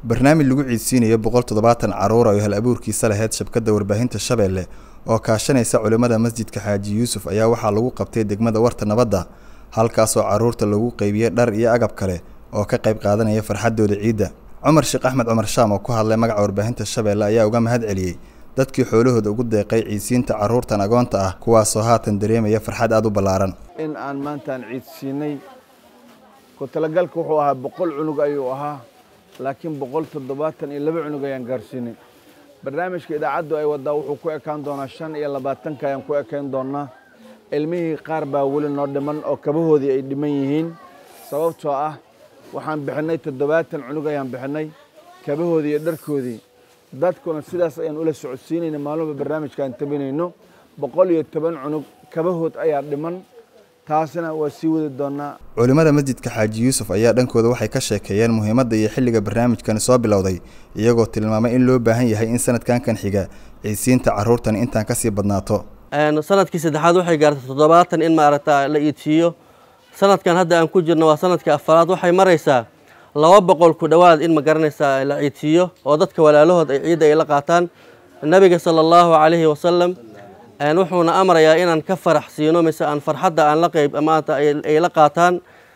barnaamij lagu ciidsiinayo boqol toddobaatan carruur oo hal abuurkiisa lahayd shabkadda warbaahinta shabeelle oo kaashanaysa culimmada masjidka xaaji yuusuf ayaa waxaa lagu qabtay degmada warta nabadda halkaasoo carruurta lagu qeybiyey dhar iyo agab kale oo ka qayb qaadanaya farxaddooda ciidda cumar sheekh axmed cumar shaam oo ku hadlay magaca warbaahinta shabeelle ayaa uga mahad celiyey dadkii xoolahooda ugu deeqay ciidsiinta carruurtan agoonta ah kuwaasoo haatan dareemaya farxad aada u ballaaran in aan maantaan ciidsiinay ku talagalka wuxuu ahaa boqol cunug ayuu ahaa laakiin boqol toddobaatan iyo laba cunug ayaan gaarsiinay barnaamijka idaacaddu ay waddaa wuxuu ku ekaan doonaa shan iyo labaatanka ayaan ku ekayn doonaa ilmihii qaar baa weli noo dhiman oo kabahoodii ay dhiman yihiin sababtoo ah waxaan bixinnay toddobaatan cunug ayaan bixinnay kabahoodii iyo dharkoodii dadkuna sidaas ayaan ula socodsiinayna maalmuba barnaamijka aan tabinayno boqol iyo toban cunug kabahood ayaa dhiman taasina waa sii wadi doonaa culimmada masjidka xaaji yuusuf ayaa dhankooda waxay ka sheekeeyeen muhiimadda iyo xilliga barnaamijkani soo bilowday iyagoo tilmaamay in loo baahan yahay in sanadkan kan xiga ciidsiinta carruurtan intaan kasii badnaato sanadkii saddexaad waxay gaartay toddobaatan in maaragta la iidsiiyo sanadkan hadda aan ku jirno waa sanadka afaraad waxay maraysaa laba boqol ku dhowaad in ma garanaysaa la ciidsiiyo oo dadka walaalahood ay ciidda ay la qaataan nabiga sala allahu calayhi wasalam wuxuuna amrayaa inaan ka farax siino mise aan farxadda aan la qeyb maanta ay la qaataan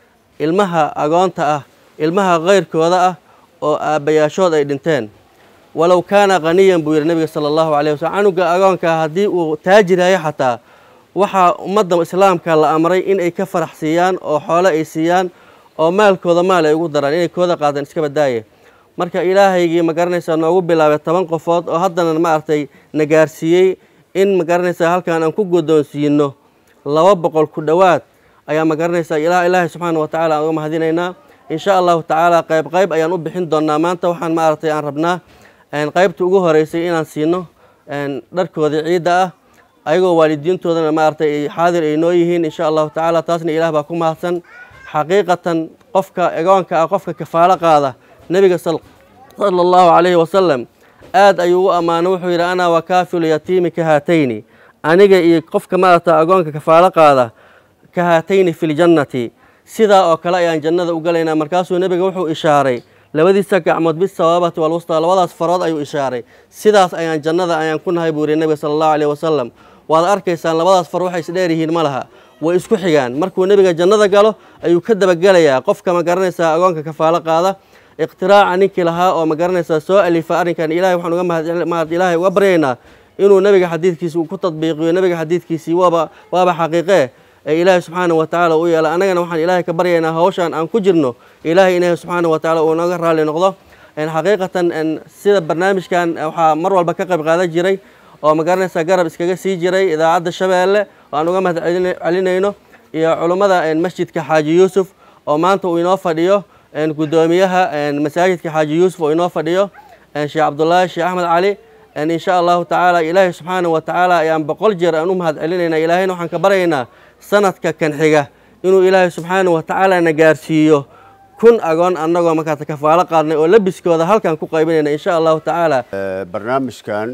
ilmaha agoonta ah ilmaha keyrkooda ah oo aabbayaashood ay dhinteen walow kaana qaniyan buu yidhi nabiga sala allahu calayh wasalam canuga agoonkaa haddii uu taajiryahay xataa waxaa ummadda islaamka la amray in ay ka farax siiyaan oo xoolo ay siiyaan oo maalkooda maal ay ugu daraan inay kooda qaadaan iska badaaye marka ilaahaygii ma garanaysaa noogu bilaabay toban qofood oo haddana maaragtay na gaarsiiyey in ma garanaysaa halkaan aan ku guddoonsiino laba boqol ku dhowaad ayaa ma garanaysaa ilaahay subxaana wa tacala aan uga mahadinaynaa insha allahu tacaala qayb qayb ayaan u bixin doonaa maanta waxaan maaragtay aan rabnaa qaybta ugu horeysay inaan siino dharkoodii ciidda ah ayagoo waalidiintoodana maaragtay xaadir ay noo yihiin insha allahu tacaala taasna ilaah baa ku mahadsan xaqiiqatan qofka egoonka ah qofka kafaalo qaada nebiga sala allahu calayhi wasalam aad ayuu u ammaano wuxuu yidhi anaa wakaafilu yatiimi ka haatayni aniga iyo qofka maaragta agoonka kafaalo qaada ka haatayni fi ljannati sidaa oo kale ayaan jannada u galaynaa markaasuu nebiga wuxuu ishaaray labadiisa gacmood bisawaabati walwustaa labadaas farood ayuu ishaaray sidaas ayaan jannada ayaan ku nahay buu yidhi nebiga sala allahu calayhi wasalam waad arkaysaan labadaas far waxay isdheer yihiin ma laha way isku xigaan markuu nebiga jannada galo ayuu ka dabagelayaa qofka ma garanaysaa agoonka kafaalo qaada iqtiraaca ninkii lahaa oo ma garanaysaa soo alifa arrinkan ilahay waxaan uga mahad ilaahay uga baryaynaa inuu nebiga xadiidkiisi uu ku tadbiiqiyo nebiga xadiidkiisii waaba waaba xaqiiqee ee ilaahay subxaana wa tacaala u yeela annagana waxaan ilaahay ka baryaynaa hawshaan aan ku jirno ilaahay inahay subxaana wa tacala uu nooga raalli noqdo xaqiiqatan sida barnaamijkan waxaa mar walba ka qayb qaadan jiray oo ma garanaysaa garab iskaga sii jiray idaacadda shabeelle oo aan uga mahad celinayno iyo culummada masjidka xaaji yuusuf oo maanta uu inoo fadhiyo guddoomiyaha masaajidka xaaji yuusuf oo inoo fadhiyo sheekh cabdullaahi sheekh axmed cali insha allahu tacaala ilaahay subxaana wa tacaala ayaan boqol jeer aan u mahad celinaynaa ilaahayna waxaan ka baryaynaa sanadka kan xiga inuu ilaahay subxaana wa tacaala na gaarsiiyo kun agoon annagoo markaas kafaalo qaadnay oo labiskooda halkaan ku qaybinayna insha allahu tacaala barnaamijkan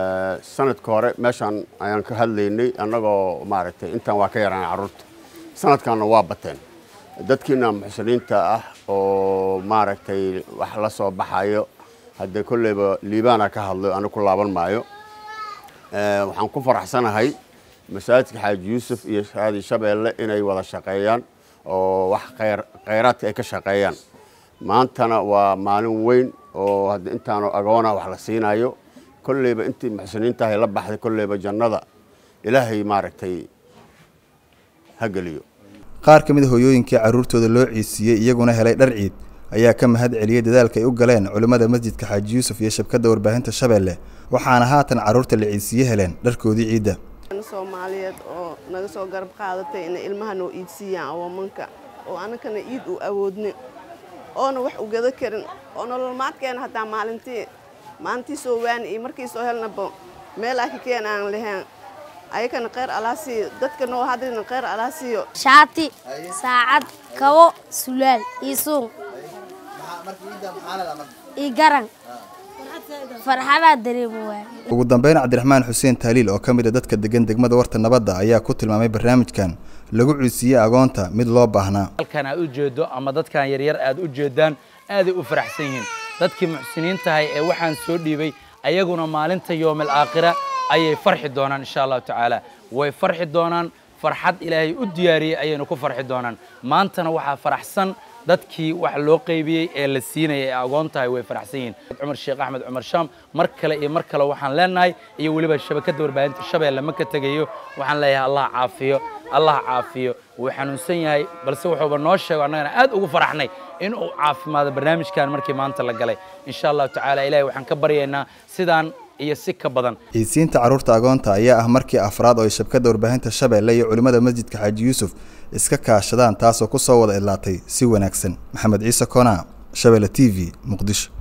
sanadka hore meeshaan ayaan ka hadlaynay annagoo maaragtay intaan waa ka yaraan carruurta sanadkanna waa bateen dadkiina muxsiniinta ah oo maaragtay wax la soo baxayo haddee kolleyba liibaana ka hadlo ani ku laaban maayo waxaan ku faraxsanahay masaajidka xaaji yuusuf iyo shaadi shabeelle inay wada shaqeeyaan oo wax khayraadka ay ka shaqeeyaan maantana waa maalin weyn oo hadda intaanu agoona wax la siinayo kolleyba intii muxsiniintahay la baxday kolleyba jannada ilaahay maaragtay ha geliyo qaar ka mid a hooyooyinkii carruurtooda loo ciidsiiyey iyaguna helay dhar ciid ayaa ka mahad celiyey dadaalka ay u galeen culimmada masjidka xaaji yuusuf iyo shabkadda warbaahinta shabeelle waxaana haatan carruurta la ciidsiiye heleen dharkoodii ciidda soomaaliyeed oo naga soo garab qaadatay inay ilmaha noo iidsiiyaan awoomanka oo anakana iid u awoodnin oona wax u gada karin oo nololmaadkeena hataa maalintii maalintii soo waani iyo markii soo helnaba meel aa ka keen aan lahayn ayakana kheyr alaa siiyo dadka noo hadlina kheyr alaa siiyo shaati saacad kabo sulaal iyo suuq iyo garan farxadaa dareemo waay ugu dambeyn cabdiraxmaan xuseen taaliil oo ka mid a dadka degan degmada warta nabadda ayaa ku tilmaamay barnaamijkan lagu ciidsiiyey agoonta mid loo baahnaa halkan aad u jeedo ama dadkan yaryar aad u jeedaan aaday u faraxsan yihiin dadkii muxsiniintahay ee waxaan soo dhiibay ayaguna maalinta yoomil aakhira ayay farxi doonaan insha allahu tacaala way farxi doonaan farxad ilaahay u diyaariyey ayaynu ku farxi doonaan maantana waxaa faraxsan dadkii wax loo qaybiyey ee la siinaya ee agoon tahay way faraxsan yihiin cumar sheekh axmed cumar shaam mar kale iyo mar kale waxaan leenahay iyo weliba shabakadda warbaahinta shabeelle ma ka tegayo waxaan leeyahay allah caafiyo allah caafiyo wuu xanuunsan yahay balse wuxuuba noo sheego annagana aad ugu faraxnay in uu caafimaado barnaamijkan markii maanta la galay insha allahu tacaala ilahay waxaan ka baryaynaa sidaan iyo si ka badan ciidsiinta carruurta agoonta ayaa ah markii afraad oo ay shabkadda warbaahinta shabeelle iyo culimmada masjidka xaaji yuusuf iska kaashadaan taasoo ku soo wada idlaatay si wanaagsan maxamed ciise koonaa shabeelle t v muqdisho